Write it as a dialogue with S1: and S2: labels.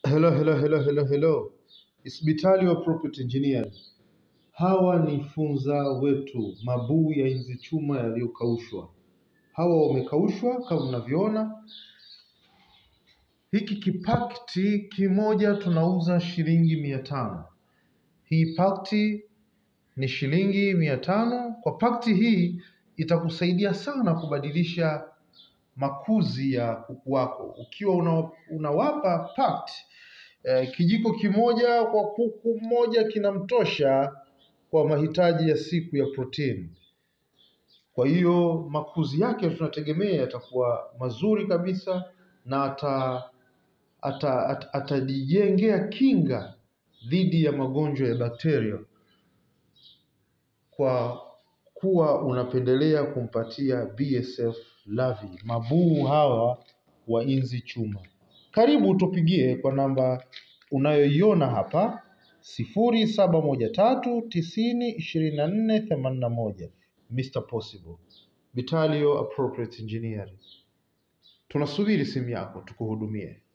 S1: Hello, hello, hello, hello, hello. Hospitali wa Property Engineer. Hawa ni funza wetu, mabuu ya inzi chuma yaliyokaushwa. Hawa wamekaushwa kama mnavyoona. Hiki kipakti kimoja tunauza shilingi mia tano. Hii pakti ni shilingi mia tano. Kwa pakti hii itakusaidia sana kubadilisha makuzi ya kuku wako. Ukiwa una, unawapa pact eh, kijiko kimoja kwa kuku mmoja kinamtosha kwa mahitaji ya siku ya protini. Kwa hiyo makuzi yake tunategemea yatakuwa mazuri kabisa na ata ata- ata- atajijengea kinga dhidi ya magonjwa ya bakteria kwa kuwa unapendelea kumpatia BSF Lavi mabuu hawa wa inzi chuma. Karibu tupigie kwa namba unayoiona hapa sifuri saba moja tatu tisini ishirini na nne themanini na moja Mr Possible Vitalio Appropriate Engineering. Tunasubiri simu yako tukuhudumie.